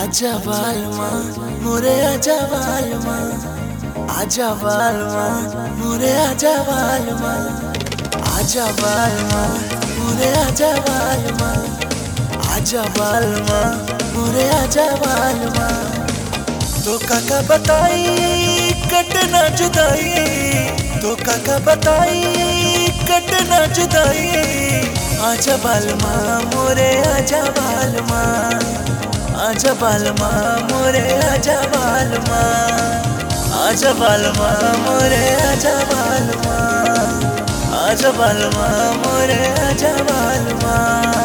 आजा बालमा मोरे आजा बालमा आजा बालमा मोरे आजा बालमा आजा बालमा मोरे आजा बालमा आजा बालमा मोरे आजा बालमा तो काका बताई कटना जुदाई तो काका बताई कटना जुदाई आजा बालमा मोरे आजा बालमा आजा बालमा मोरे आजा बालमा आजा बालमा मोरे आजा बालमा आजा बालमा मोरे आजा बालमा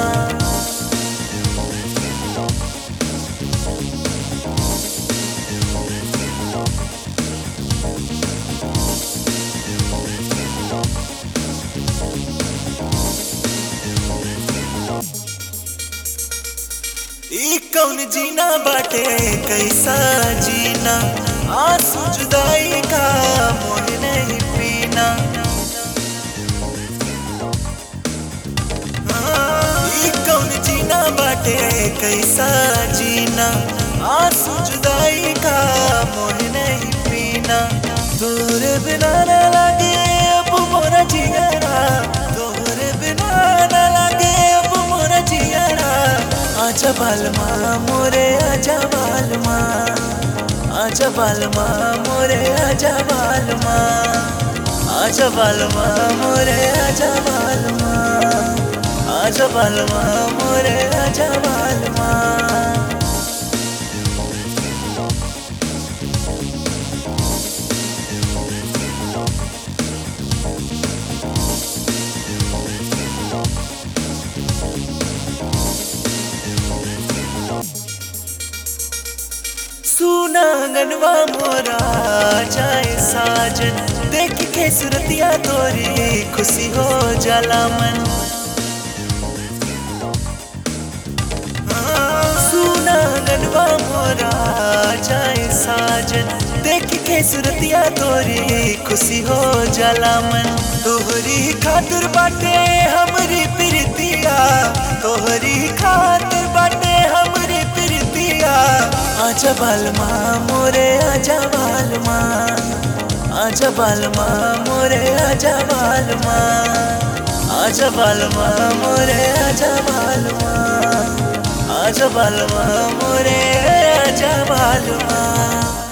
ई कौन जीना बाटे कैसा जीना आंसू जुदाई का मोह नहीं पीना हाँ, ई कौन जीना बाटे कैसा जीना आंसू जुदाई का मोह नहीं पीना तोरे बिना न लगे अब मोरा जिगरा तोरे बिना न लगे अब मोरा जिगरा आजा बालमा मोरे आजा बालमा आजा बालमा मोरे आजा बालमा आजा बालमा मोरे आजा बालमा आजा बालमा मोरे आजा बालमा सुना गनवा मोरा जाए साजन देख के सुरतिया तोरी खुशी हो जाला मन हाँ, सुना गनवा मोरा जाए साजन देख के सुरतिया तोरी खुशी हो जाला मन तोहरी खातिर बाटे हमरी प्रीतिया तोहरी खातिर बाटे हमरी प्रीतिया आजा बालमा मोरे आजा बालमा आजा बालमा मोरे आजा बालमा आजा बालमा मोरे आजा बालमा आजा बालमा मोरे आजा बालमा